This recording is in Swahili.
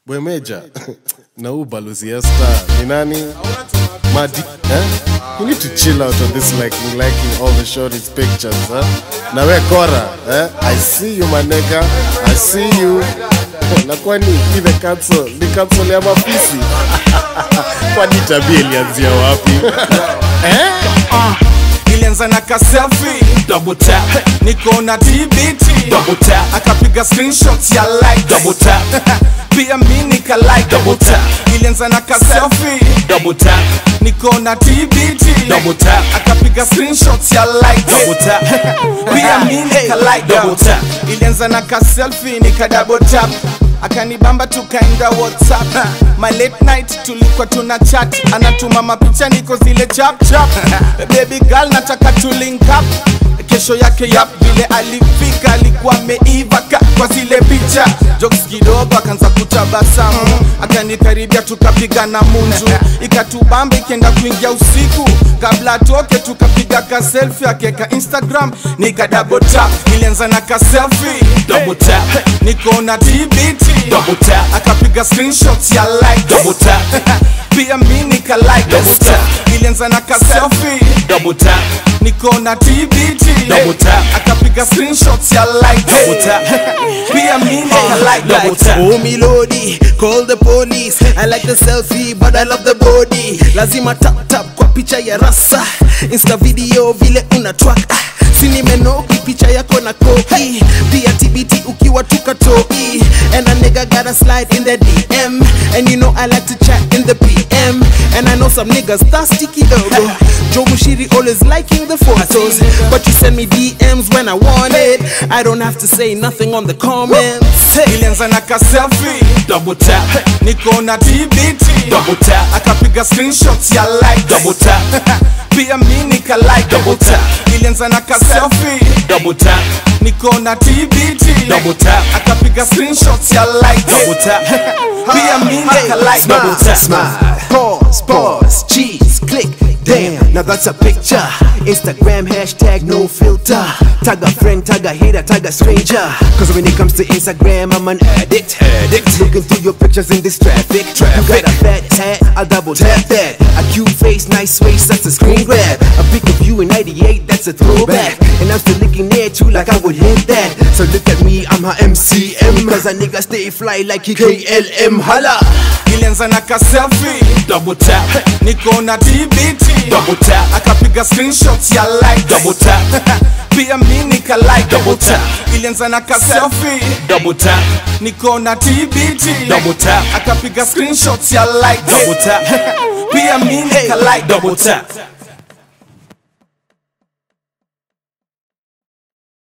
Bwemeja na huu balozi Esther ni nani? Madi, eh? You need to chill out on this liking, liking all the shorties pictures, huh? Na we Kora, eh? I see you my nigga, I see you. Na kwani hii the cancel, ni cancel ya mafisi? Kwani tabia ilianzia wapi? ilianza na kaselfi double tap niko na tbt double tap akapiga screenshots ya like double tap pia mi nika like double tap ilianza na kaselfi double tap niko na tbt double tap akapiga screenshots ya like double tap pia mi nika like double tap ilianza na kaselfi nika double tap akanibamba tukaenda whatsapp my late night tulikuwa tuna chat anatuma mapicha niko zile chap chap baby girl nataka tu link up kesho yake yap vile alifika alikuwa ameiva ka kwa zile picha jokes kidogo akaanza kutabasamu akanikaribia tukapigana munju ikatubamba ikienda kuingia usiku kabla atoke tukapiga ka selfie akeka instagram nika double tap ilianza na ka selfie double tap niko na tbt double tap akapiga screenshots ya like double tap pia mi nika like double tap ilianza na ka selfie double tap niko na tbt double tap akapiga screenshots ya like double tap pia mi nika like double tap Oh milodi, call the police I like the selfie but I love the body Lazima tap tap kwa picha ya rasa Insta video vile una track ah, Si nimenoki picha yako na kopi Pia TBT ukiwa tukatoi And a nigga gotta slide in the DM And you know I like to chat in the PM And I know some niggas thirsty kidogo Joe Mushiri always liking the photos But you send me DMs when I want it I don't have to say nothing on the comments Hey. ilianza na ka selfie double tap niko na tbt double tap akapiga screenshots ya like double tap pia mi nika like double tap ilianza na ka selfie double tap niko na tbt double tap akapiga screenshots ya like double tap pia mi nika like double tap Smile, pause, pause, cheese, click. Damn, now that's a picture. Instagram hashtag no filter. Tag a friend, tag a hater, tag a stranger. Cause when it comes to Instagram, I'm an addict. Addict. Looking through your pictures in this traffic. traffic. You got a fat tat, I'll double tap that. A cute face, nice waist, that's a screen grab. A pic of you in 98, that's a throwback. And I'm still looking at you like I would hit that. So look at me, I'm her MCM. Cause a nigga stay fly like he KLM. Holla! ilianza na ka selfie double tap niko na tbt double tap akapiga screenshots ya like double tap pia mi nika like double tap ilianza na ka selfie double tap niko na tbt double tap akapiga screenshots ya like double tap pia mi nika like double tap